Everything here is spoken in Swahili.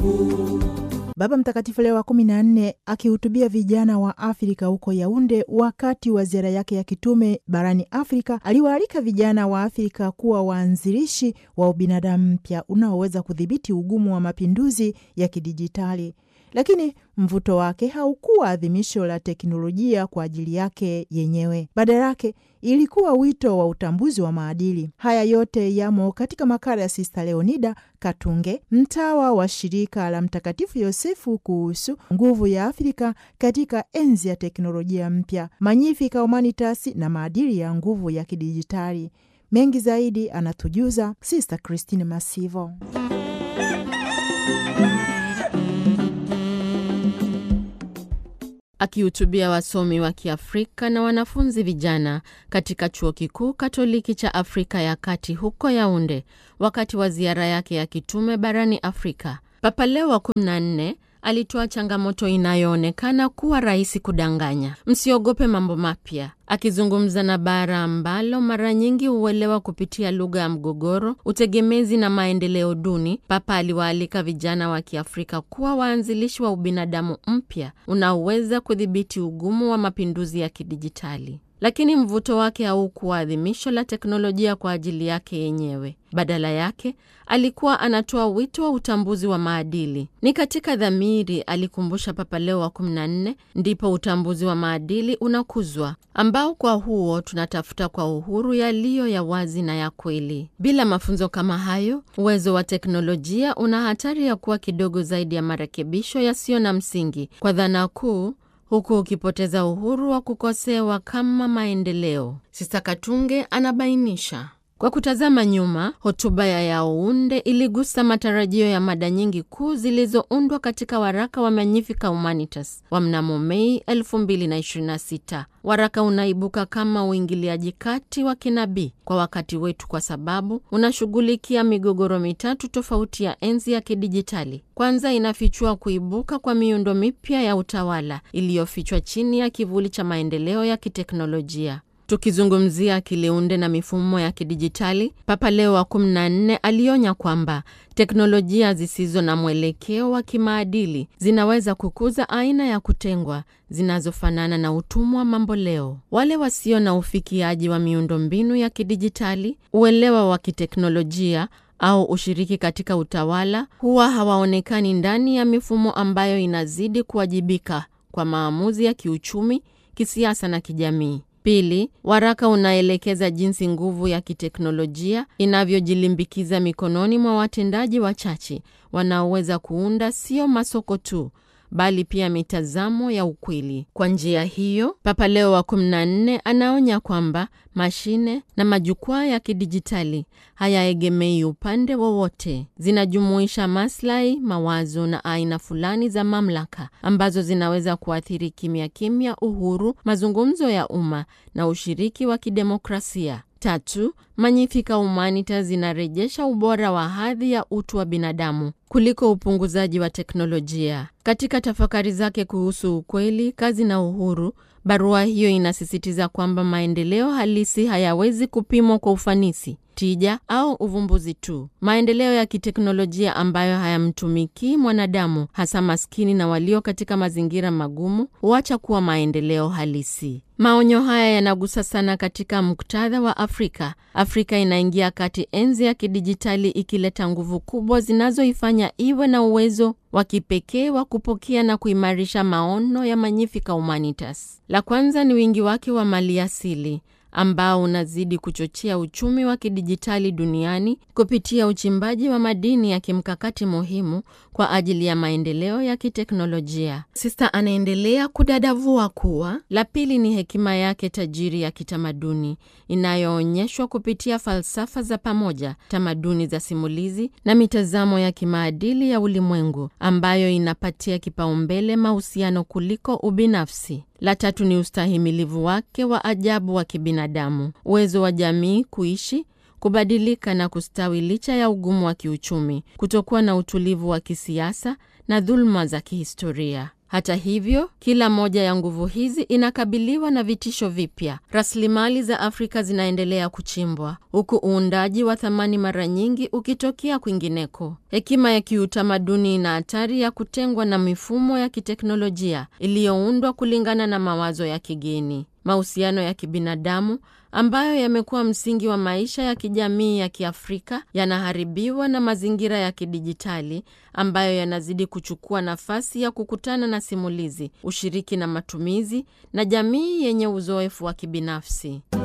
Mungu. Baba Mtakatifu Leo wa kumi na nne akihutubia vijana wa Afrika huko Yaunde wakati wa ziara yake ya kitume barani Afrika aliwaalika vijana wa Afrika kuwa waanzilishi wa ubinadamu mpya unaoweza kudhibiti ugumu wa mapinduzi ya kidijitali. Lakini mvuto wake haukuwa adhimisho la teknolojia kwa ajili yake yenyewe. Badala yake ilikuwa wito wa utambuzi wa maadili. Haya yote yamo katika makala ya Sista Leonida Katunge, mtawa wa shirika la Mtakatifu Yosefu, kuhusu nguvu ya Afrika katika enzi ya teknolojia mpya, Magnificat Humanitas na maadili ya nguvu ya kidijitali. Mengi zaidi anatujuza Sista Christine Masivo. Akihutubia wasomi wa Kiafrika na wanafunzi vijana katika chuo kikuu Katoliki cha Afrika ya Kati huko Yaunde wakati wa ziara yake ya kitume barani Afrika, Papa Leo wa 14 alitoa changamoto inayoonekana kuwa rahisi kudanganya: msiogope mambo mapya. Akizungumza na bara ambalo mara nyingi huelewa kupitia lugha ya mgogoro, utegemezi na maendeleo duni, Papa aliwaalika vijana wa Kiafrika kuwa waanzilishi wa ubinadamu mpya unaoweza kudhibiti ugumu wa mapinduzi ya kidijitali. Lakini mvuto wake haukuwa adhimisho la teknolojia kwa ajili yake yenyewe. Badala yake alikuwa anatoa wito wa utambuzi wa maadili. Ni katika dhamiri, alikumbusha Papa Leo wa 14, ndipo utambuzi wa maadili unakuzwa, ambao kwa huo tunatafuta kwa uhuru yaliyo ya wazi na ya kweli. Bila mafunzo kama hayo, uwezo wa teknolojia una hatari ya kuwa kidogo zaidi ya marekebisho yasiyo na msingi kwa dhana kuu huku ukipoteza uhuru wa kukosewa kama maendeleo. Sista Katunge anabainisha. Kwa kutazama nyuma, hotuba ya Yaounde iligusa matarajio ya mada nyingi kuu zilizoundwa katika waraka wa Magnificat Humanitas wa mnamo Mei 2026. Waraka unaibuka kama uingiliaji kati wa kinabii kwa wakati wetu, kwa sababu unashughulikia migogoro mitatu tofauti ya enzi ya kidijitali. Kwanza, inafichua kuibuka kwa miundo mipya ya utawala iliyofichwa chini ya kivuli cha maendeleo ya kiteknolojia. Tukizungumzia akiliunde na mifumo ya kidijitali, Papa Leo wa 14 alionya kwamba teknolojia zisizo na mwelekeo wa kimaadili zinaweza kukuza aina ya kutengwa zinazofanana na utumwa mamboleo. Wale wasio na ufikiaji wa miundombinu ya kidijitali, uelewa wa kiteknolojia au ushiriki katika utawala huwa hawaonekani ndani ya mifumo ambayo inazidi kuwajibika kwa maamuzi ya kiuchumi, kisiasa na kijamii. Pili, waraka unaelekeza jinsi nguvu ya kiteknolojia inavyojilimbikiza mikononi mwa watendaji wachache wanaoweza kuunda sio masoko tu bali pia mitazamo ya ukweli. Kwa njia hiyo, Papa Leo wa 14 anaonya kwamba mashine na majukwaa ya kidijitali hayaegemei upande wowote, zinajumuisha maslahi, mawazo na aina fulani za mamlaka ambazo zinaweza kuathiri kimya kimya uhuru, mazungumzo ya umma na ushiriki wa kidemokrasia. Tatu, Magnificat Humanitas zinarejesha ubora wa hadhi ya utu wa binadamu kuliko upunguzaji wa teknolojia. Katika tafakari zake kuhusu ukweli, kazi na uhuru, barua hiyo inasisitiza kwamba maendeleo halisi hayawezi kupimwa kwa ufanisi, tija au uvumbuzi tu. Maendeleo ya kiteknolojia ambayo hayamtumikii mwanadamu, hasa maskini na walio katika mazingira magumu, huacha kuwa maendeleo halisi. Maonyo haya yanagusa sana katika muktadha wa Afrika. Afrika inaingia kati enzi ya kidijitali ikileta nguvu kubwa zinazoifanya iwe na uwezo wa kipekee wa kupokea na kuimarisha maono ya Magnificat Humanitas. La kwanza ni wingi wake wa maliasili ambao unazidi kuchochea uchumi wa kidijitali duniani kupitia uchimbaji wa madini ya kimkakati muhimu kwa ajili ya maendeleo ya kiteknolojia. Sista anaendelea kudadavua kuwa la pili ni hekima yake tajiri ya kitamaduni inayoonyeshwa kupitia falsafa za pamoja, tamaduni za simulizi na mitazamo ya kimaadili ya ulimwengu ambayo inapatia kipaumbele mahusiano kuliko ubinafsi. La tatu ni ustahimilivu wake wa ajabu wa kibinadamu, uwezo wa jamii kuishi kubadilika na kustawi licha ya ugumu wa kiuchumi, kutokuwa na utulivu wa kisiasa na dhuluma za kihistoria. Hata hivyo, kila moja ya nguvu hizi inakabiliwa na vitisho vipya. Rasilimali za Afrika zinaendelea kuchimbwa, huku uundaji wa thamani mara nyingi ukitokea kwingineko. Hekima ya kiutamaduni ina hatari ya kutengwa na mifumo ya kiteknolojia iliyoundwa kulingana na mawazo ya kigeni. Mahusiano ya kibinadamu ambayo yamekuwa msingi wa maisha ya kijamii ya Kiafrika yanaharibiwa na mazingira ya kidijitali ambayo yanazidi kuchukua nafasi ya kukutana na simulizi, ushiriki na matumizi na jamii yenye uzoefu wa kibinafsi.